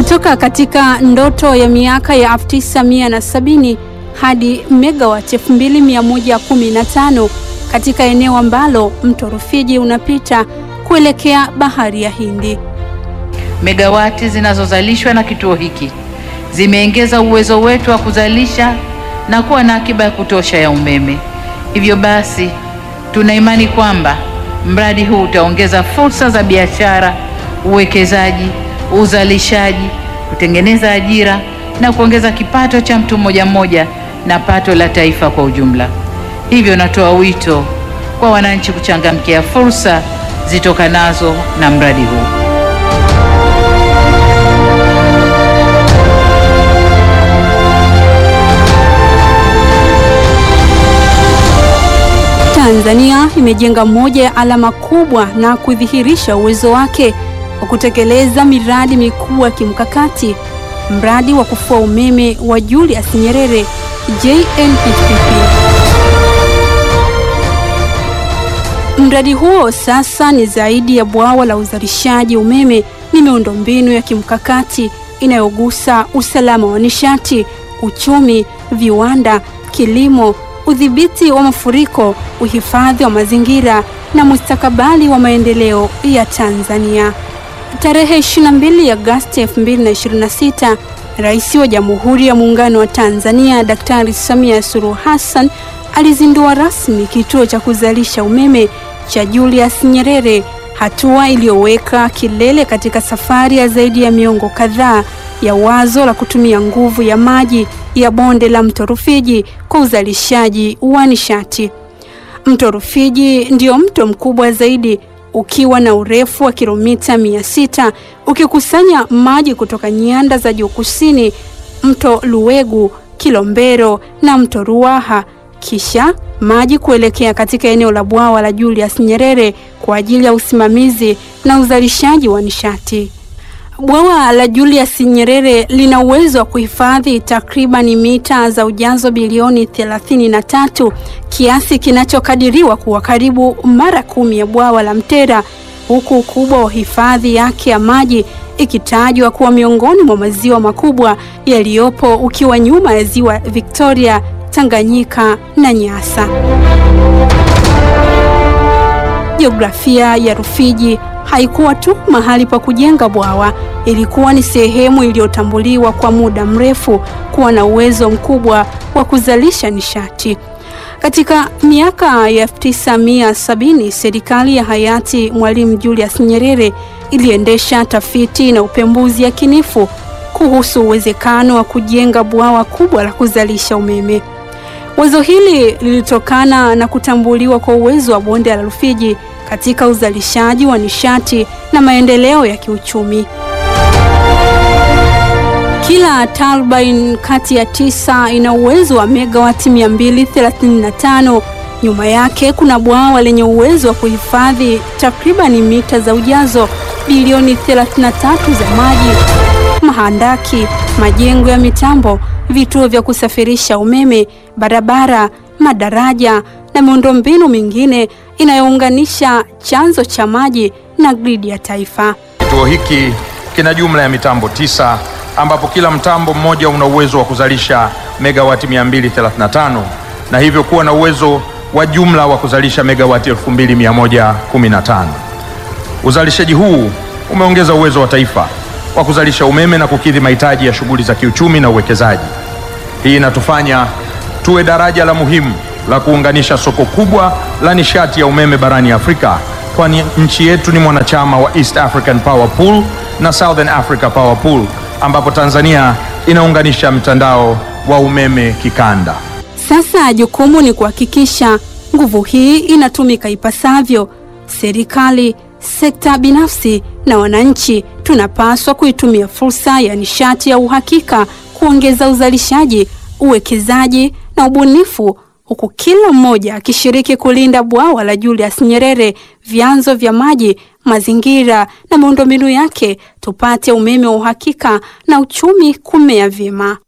kutoka katika ndoto ya miaka ya 1970 hadi megawati 2115 katika eneo ambalo mto Rufiji unapita kuelekea bahari ya Hindi. Megawati zinazozalishwa na kituo hiki zimeongeza uwezo wetu wa kuzalisha na kuwa na akiba ya kutosha ya umeme. Hivyo basi, tuna imani kwamba mradi huu utaongeza fursa za biashara, uwekezaji, uzalishaji, kutengeneza ajira na kuongeza kipato cha mtu mmoja mmoja na pato la taifa kwa ujumla. Hivyo natoa wito kwa wananchi kuchangamkia fursa zitokanazo na mradi huu. Tanzania imejenga moja ya alama kubwa na kudhihirisha uwezo wake wa kutekeleza miradi mikubwa ya kimkakati. Mradi wa kufua umeme wa Julius Nyerere JNHPP. Mradi huo sasa ni zaidi ya bwawa la uzalishaji umeme, ni miundombinu ya kimkakati inayogusa usalama wa nishati, uchumi, viwanda, kilimo, udhibiti wa mafuriko, uhifadhi wa mazingira na mustakabali wa maendeleo ya Tanzania. Tarehe 22 Agosti 2026, Rais wa Jamhuri ya Muungano wa Tanzania Daktari Samia Suluhu Hassan alizindua rasmi kituo cha kuzalisha umeme cha Julius Nyerere, hatua iliyoweka kilele katika safari ya zaidi ya miongo kadhaa ya wazo la kutumia nguvu ya maji ya bonde la mto Rufiji kwa uzalishaji wa nishati. Mto Rufiji ndio mto mkubwa zaidi ukiwa na urefu wa kilomita mia sita ukikusanya maji kutoka nyanda za juu kusini, mto Luwegu, Kilombero na mto Ruaha, kisha maji kuelekea katika eneo la bwawa la Julius Nyerere kwa ajili ya usimamizi na uzalishaji wa nishati. Bwawa la Julius Nyerere lina uwezo wa kuhifadhi takriban mita za ujazo bilioni 33, kiasi kinachokadiriwa kuwa karibu mara kumi ya bwawa la Mtera, huku ukubwa wa hifadhi yake ya maji ikitajwa kuwa miongoni mwa maziwa makubwa yaliyopo ukiwa nyuma ya ziwa Victoria, Tanganyika na Nyasa. Jiografia ya Rufiji haikuwa tu mahali pa kujenga bwawa, ilikuwa ni sehemu iliyotambuliwa kwa muda mrefu kuwa na uwezo mkubwa wa kuzalisha nishati. Katika miaka ya 1970 serikali ya hayati Mwalimu Julius Nyerere iliendesha tafiti na upembuzi yakinifu kuhusu uwezekano wa kujenga bwawa kubwa la kuzalisha umeme. Wazo hili lilitokana na kutambuliwa kwa uwezo wa bonde la Rufiji katika uzalishaji wa nishati na maendeleo ya kiuchumi. Kila turbine kati ya tisa ina uwezo wa megawati 235. Nyuma yake kuna bwawa lenye uwezo wa kuhifadhi takribani mita za ujazo bilioni 33 za maji, mahandaki, majengo ya mitambo, vituo vya kusafirisha umeme, barabara, madaraja na miundombinu mingine inayounganisha chanzo cha maji na gridi ya taifa. Kituo hiki kina jumla ya mitambo tisa ambapo kila mtambo mmoja una uwezo wa kuzalisha megawati 235 na hivyo kuwa na uwezo wa jumla wa kuzalisha megawati 2115. Uzalishaji huu umeongeza uwezo wa taifa wa kuzalisha umeme na kukidhi mahitaji ya shughuli za kiuchumi na uwekezaji. Hii inatufanya tuwe daraja la muhimu la kuunganisha soko kubwa la nishati ya umeme barani Afrika, kwani nchi yetu ni mwanachama wa East African Power Pool na Southern Africa Power Pool, ambapo Tanzania inaunganisha mtandao wa umeme kikanda. Sasa jukumu ni kuhakikisha nguvu hii inatumika ipasavyo. Serikali, sekta binafsi na wananchi tunapaswa kuitumia fursa ya nishati ya uhakika kuongeza uzalishaji, uwekezaji na ubunifu huku kila mmoja akishiriki kulinda bwawa la Julius Nyerere, vyanzo vya maji, mazingira na miundombinu yake, tupate umeme wa uhakika na uchumi kumea vyema.